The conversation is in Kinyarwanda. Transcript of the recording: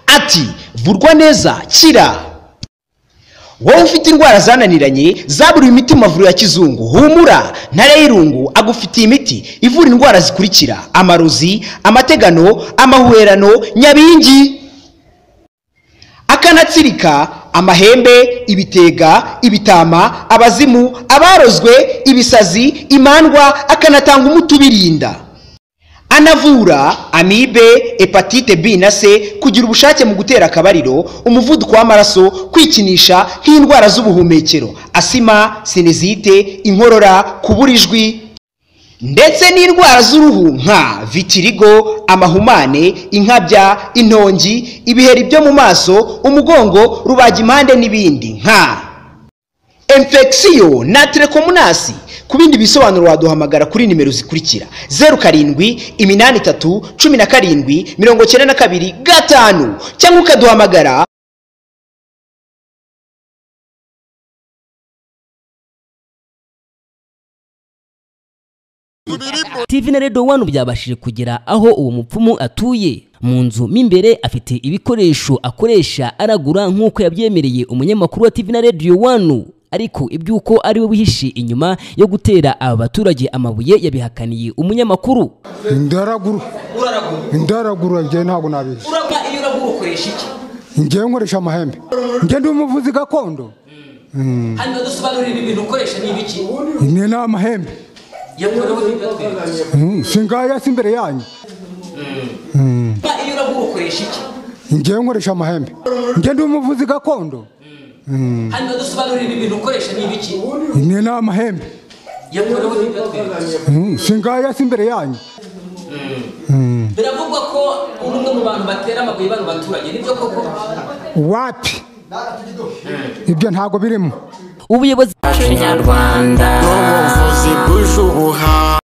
ati vurwa neza kira wowe ufite indwara zananiranye zaburiwe imiti mu mavuriro ya kizungu humura ntare y'irungu agufitiye imiti ivura indwara zikurikira amarozi amategano amahuherano nyabingi akanatsirika amahembe ibitega ibitama abazimu abarozwe ibisazi imandwa akanatanga umuti ubirinda anavura amibe hepatite b na c kugira ubushake mu gutera akabariro umuvuduko w'amaraso kwikinisha nk'indwara z'ubuhumekero asima sinezite inkorora kubura ijwi ndetse n'indwara z'uruhu nka vitirigo amahumane inkabya intongi ibiheri byo mu maso umugongo rubagimpande n'ibindi nka infection na telekomunasi ku bindi bisobanuro waduhamagara kuri nimero zikurikira zeru karindwi iminani itatu cumi na karindwi mirongo cyenda na kabiri gatanu cyangwa ukaduhamagara TV na Radio One byabashije kugera aho uwo mupfumu atuye mu nzu mo imbere afite ibikoresho akoresha aragura nk'uko yabyemereye umunyamakuru wa TV na Radio One ariko iby'uko ari we wihishe inyuma yo gutera aba baturage amabuye yabihakaniye umunyamakuru indaraguru indaraguru njye ntabwo nabizi urapa iyo uragura ukoresha iki njye nkoresha amahembe njye ndi umuvuzi gakondo hanyuma dusobanurira ibintu ukoresha ni ibiki ni n'amahembe yakorewe n'ibyo twebwe Mm, singaya si imbere yanyu urapa iyo uragura ukoresha iki njye nkoresha amahembe njye ndi umuvuzi gakondo hanyuma dusobanurira ibintu ukoresha ni ibiki ni n'amahembe yakorewe n'ibyo twebwe Mm, singaya si imbere yanyu biravugwa ko uri umwe mu bantu batera amabuye bano baturage nibyo koko wapi ibyo ntabwo birimo ubuyobozi iwacu nyarwanda n'ubuvuzi bwuje ubuhanga